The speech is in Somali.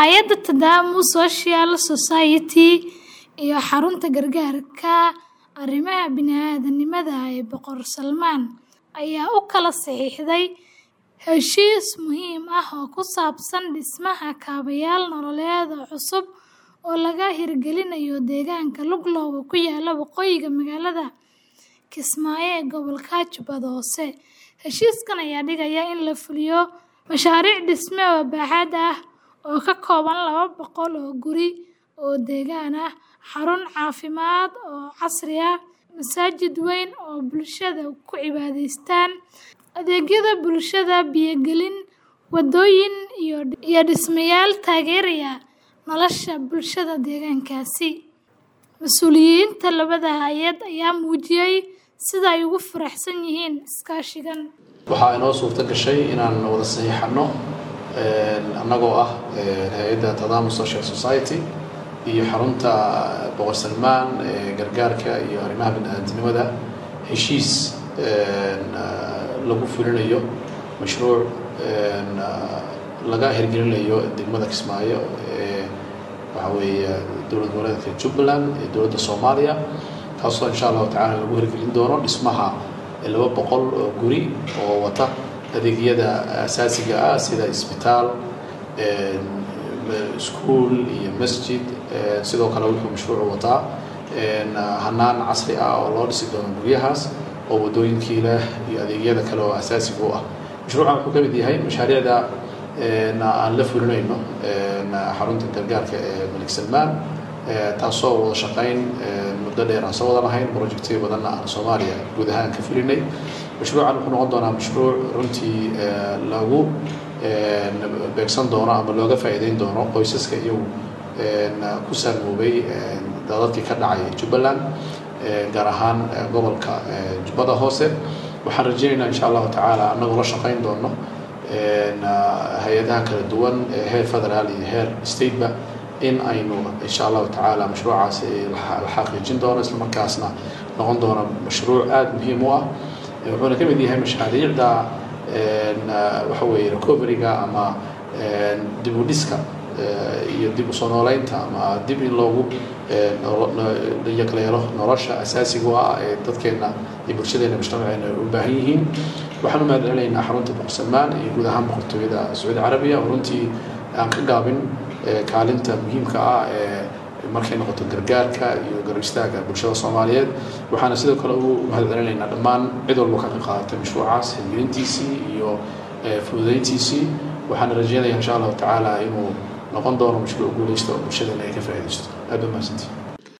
Hay'adda Tadamu Social Society iyo Xarunta Gargaarka Arrimaha Bini'aadantinimada ee Boqor Salmaan ayaa u kala saxiixday heshiis muhiim ah oo ku saabsan dhismaha kaabayaal nololeed oo cusub oo laga hirgelinayo deegaanka Luglow oo ku yaalla waqooyiga magaalada Kismaayo ee gobolka Jubbada Hoose. Heshiiskan ayaa dhigaya in la fuliyo mashaariic dhisme oo baaxad ah oo ka kooban laba boqol oo guri oo deegaan ah, xarun caafimaad oo casri ah, masaajid weyn oo bulshada ku cibaadaystaan, adeegyada bulshada, biyo-gelin, wadooyin, iyo dhismayaal taageeraya nolosha bulshada deegaankaasi. Mas'uuliyiinta labada hay'ad ayaa muujiyay sida ay ugu faraxsan yihiin iskaashigan. waxaa inoo suurto gashay inaan wada saxiixano annagoo ah hay-adda Tadamu Social Society iyo xarunta Boqor Salmaan ee gargaarka iyo arrimaha bini'aadantinimada heshiis lagu fulinayo mashruuc laga hirgelinayo degmada Kismaayo ee waxa weeye dowlad goboleedka Jubbaland ee dowladda Soomaaliya kaasoo insha allahu tacaala lagu hirgelin doono dhismaha laba boqol oo guri oo wata adeegyada asaasiga ah sida isbitaal iskuul iyo masjid sidoo kale wuxuu mashruucu wataa hanaan casri ah oo loo dhisi doono guryahaas oo wadooyinkii leh iyo adeegyada kale oo asaasiga u ah mashruucan wuxuu ka mid yahay mashaariicda aan la fulinayno xarunta gargaarka ee malik salmaan taasoo wada shaqayn muddo dheer aan soo wada lahayn projectyo badanna aan soomaaliya guud ahaan ka fulinay mashruucan wuxuu noqon doonaa mashruuc runtii lagu beegsan doono ama looga faa'iideyn doono qoysaska iyagu ku saamoobay dadadkii ka dhacay jubbaland gaar ahaan gobolka jubbada hoose waxaan rajaynaynaa insha allahu tacaala annagoo la shaqayn doono hay-adaha kala duwan ee heer federaal iyo heer stateba in aynu insha allahu tacaala mashruucaasi la xaqiijin doono isla markaasna noqon doono mashruuc aada muhiim u ah wuxuuna ka mid yahay mashaariicda waxa weeye recoveryga ama dib u dhiska iyo dib u soo nooleynta ama dib in loogu yaqleelo nolosha asaasiga u ah ee dadkeena iyo bulshadeena mujtamaceena u baahan yihiin waxaan u mahadcelinaynaa xarunta boqor salmaan iyo guud ahaan boqortooyada sacuudi carabiya oo runtii aan ka gaabin kaalinta muhiimka ah ee markay noqoto gargaarka iyo garab istaaga bulshada soomaaliyeed waxaana sidoo kale u mahadcelinaynaa dhammaan cid walba ka qayb qaadatay mashruucaas hirgelintiisii iyo fududeyntiisii waxaana rajeynaya insha allahu tacaala inuu noqon doono mashruuc guuleysta oo bulshadeena ay ka faa'iidaysto aad ba mahadsantihi